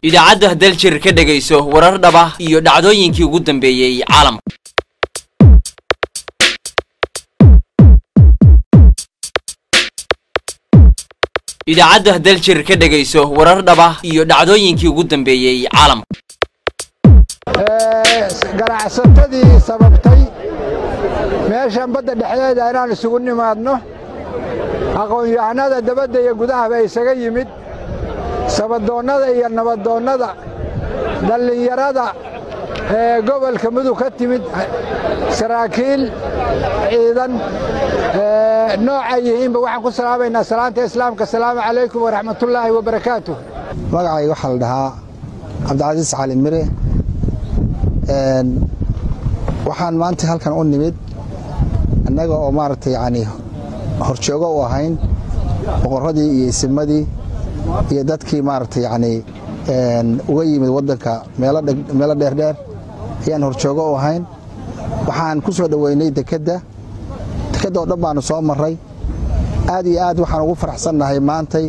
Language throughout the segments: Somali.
idaacadda daljir ka dhegayso warar dhaba iyo dhacdooyinkii ugu dambeeyey caalamka idaacadda daljir ka dhegayso warar dhaba iyo dhacdooyinkii ugu dambeeyey caalamka ganacsatadii sababtay meeshan badda dhexdeeda inaan isugu nimaadno aqoon-yahanada dabadda iyo gudahaba isaga yimid sabadoonnada iyo nabadoonnada dhallinyarada ee gobolka mudug ka timid saraakiil ciidan nooca yihiinba waxaan ku salaamaynaa salaanta islaamka asalaamu calaykum waraxmatullaahi wabarakaatuh magacayga waxaa la dhahaa cabdicasiis cali mire waxaan maanta halkan u nimid annaga oo maaragtay yani horjoogo u ahayn boqorradii iyo isimadii iyo dadkii maaragtay yani uga yimid waddanka meelo dheerdheer ayaan horjoogo u ahayn waxaan ku soo dhoweynay dekedda dekedda oo dhan baanu soo marray aad iyo aad waxaan ugu faraxsannahay maantay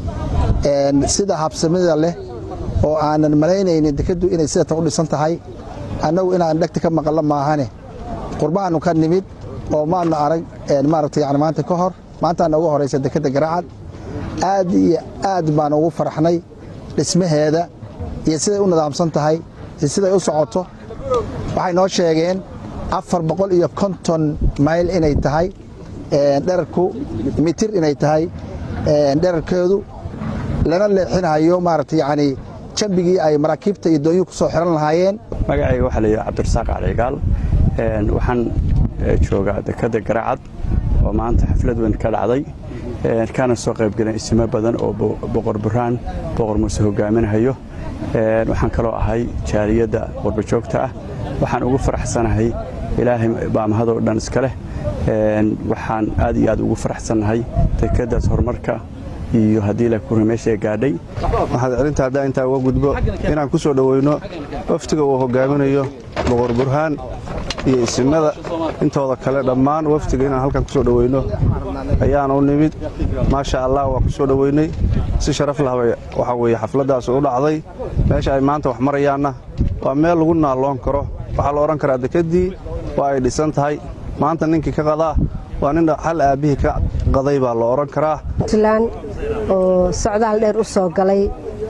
sida habsamida leh oo aanan malaynaynin dekeddu inay sidatan u dhisan tahay annagu inaan dhegta ka maqallo maahane qurbaannu ka nimid oo maanu arag maaragtay yani maanta ka hor maantaana ugu horaysa dekedda garacad aad iyo aad baan ugu faraxnay dhismaheeda iyo siday u nidaamsan tahay iyo siday u socoto waxay noo sheegeen afar boqol iyo konton mayl inay tahay dherarku mitir inay tahay dherarkeedu lana leexinayo maaragtay yani jambigii ay maraakiibta iyo doonyuhu ku soo xiran lahaayeen magacayga waxaa layidhi cabdirasaaq caligaal waxaan joogaa dekedda garacad oo maanta xaflad weyn ka dhacday kana soo qaybgaleen isimo badan oo boqor burhaan boqor muuse hogaaminahayo waxaan kaloo ahay jaaliyadda qurbajoogta ah waxaan ugu faraxsanahay ilaahay baa mahadoo dhan iska leh waxaan aad iyo aad ugu faraxsannahay dekeddaas horumarka iyo haddii la kuri meesha gaadhay waxaad celinta haddaa intaa uga gudbo inaan ku soo dhoweyno waftiga uu hogaaminayo boqor burhaan iyo isimada intooda kale dhammaan waftiga inaan halkan ku soo dhoweyno ayaan u nimid maasha allah waa ku soo dhoweynay si sharaf lahbay waxaa weeye xafladdaas u dhacday meesha ay maanta wax marayaanna waa meel lagu naalloon karo waxaa la odhan karaa dekeddii waa ay dhisan tahay maanta ninkii ka qadaa waa nin hal aabbihii ka qaday baa la odhan karaa puntland oo socdaal dheer u soo galay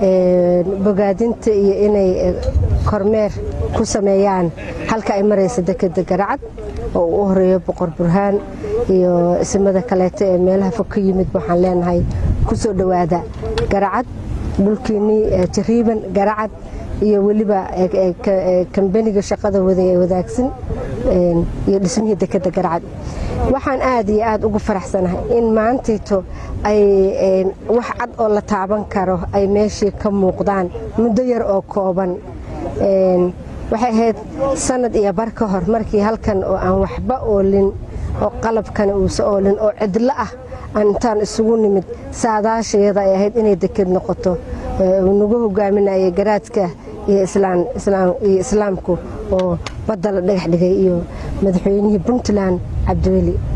bogaadinta iyo inay kormeer ku sameeyaan halka ay maraysa dekedda garacad oo uu u horeeyo boqor burhaan iyo isimada kaleeto ee meelaha fog ka yimid waxaan leenahay ku soo dhowaada garacad dhulkiinnii jariiban garacad iyo weliba kambeniga shaqada waday ee wadaagsan iyo dhismihii dekedda garacad waxaan aad iyo aad ugu faraxsanahay in maantayto ay wax cad oo la taaban karo ay meeshii ka muuqdaan muddo yar oo kooban waxay ahayd sanad iyo bar ka hor markii halkan oo aan waxba oolin oo qalabkana uusa oolin oo cidlo ah aan intaan isugu nimid saadaasheeda ay ahayd inay deked noqoto nagu hogaaminayay garaadka iyo islaamku oo badda la dhagax dhigay iyo madaxweynihii puntland cabdiweli